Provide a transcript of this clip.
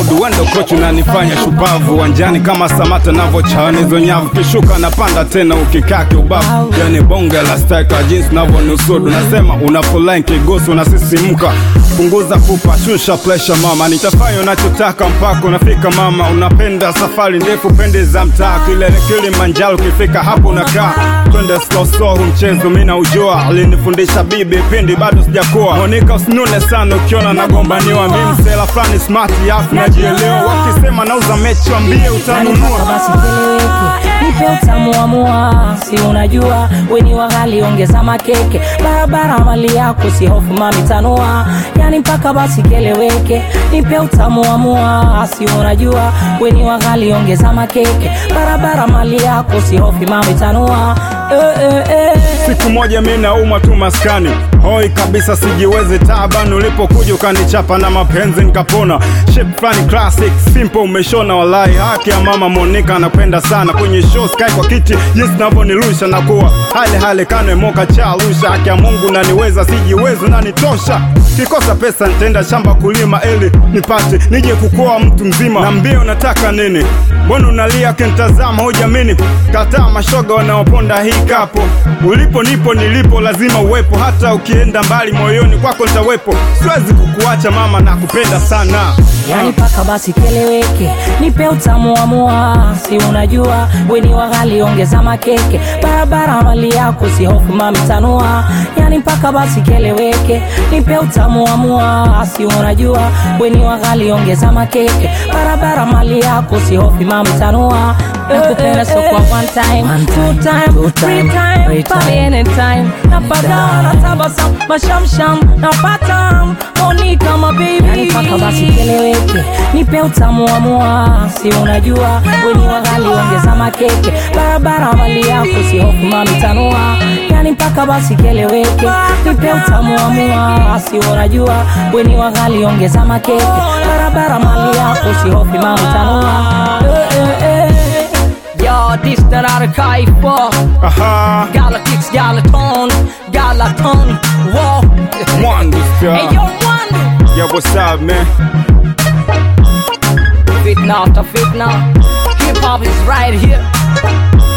usudu wendo kochi unanifanya shupavu uwanjani kama samata navyochana hizo nyavu kishuka napanda tena ukikaa kiubavu yani bonge la steka jinsi navyonusudu nasema unafulai kigosi unasisimka punguza pupa shusha presha mama nitafanya unachotaka mpaka unafika mama unapenda safari ndefu pende za mtaa kilele kilimanjaro ukifika hapo unakaa twende slow slow huu mchezo mi naujua alinifundisha bibi pindi bado sijakuwa monika usinune sana ukiona nagombaniwa mi msela fulani smart afu najielewa wakisema nauza mechi wambie utanunua Mpaka basi keleweke, nipe utamu wa mua, si unajua weni wa ghali, ongeza makeke, barabara mali yako, si hofu mami tanua, yani mpaka basi keleweke, nipe utamu wa mua, si unajua weni wa ghali, ongeza makeke, barabara mali yako, si hofu mami tanua, eh, eh, eh. siku moja mi naumwa tu maskani hoi kabisa sijiwezi taban ulipokuja ukanichapa na mapenzi nikapona shape fulani classic simple umeshona walai haki ya mama monika anapenda sana kwenye show sky kwa kiti jinsi navyonirusha na kuwa hale hale kane moka cha rusha haki ya mungu naniweza sijiwezi nanitosha kikosa pesa nitaenda shamba kulima ili nipate nije kukoa mtu mzima na mbio nataka nini mbona unalia kintazama hujamini kataa mashoga wanaoponda hii kapo ulipo nipo nilipo lazima uwepo hata ukienda mbali moyoni kwako nitawepo siwezi kukuacha mama na kupenda sana yani paka basi keleweke, nipe utamu wa mua, si unajua weni wa ghali, ongeza makeke, barabara mali yako, si hofu mami tanua, yani mpaka basi keleweke, nipe utamu wa mua, si unajua weni wa ghali, ongeza makeke, barabara mali yako, si hofu mami tanua, nakupenda so kwa one time, two time, three time, pale anytime, napagawa na tabasamu, mashamsham, napata Monica my baby, yani mpaka basi keleweke, nipe utamu wa mua, si unajua weni wa ghali, ongeza makeke, barabara mali yako, si hofu mami tanua, yani mpaka basi keleweke, nipe utamu wa mua, si unajua weni wa ghali, ongeza makeke, barabara mali yako, si hofu mami tanua, eh, eh, eh. Yo, this that I cry for. aha Galactics, Galaton, Galaton, whoa. mwandu Hey, yo, Wando. yeah what's up man Fitna after fitna. Hip hop is right here.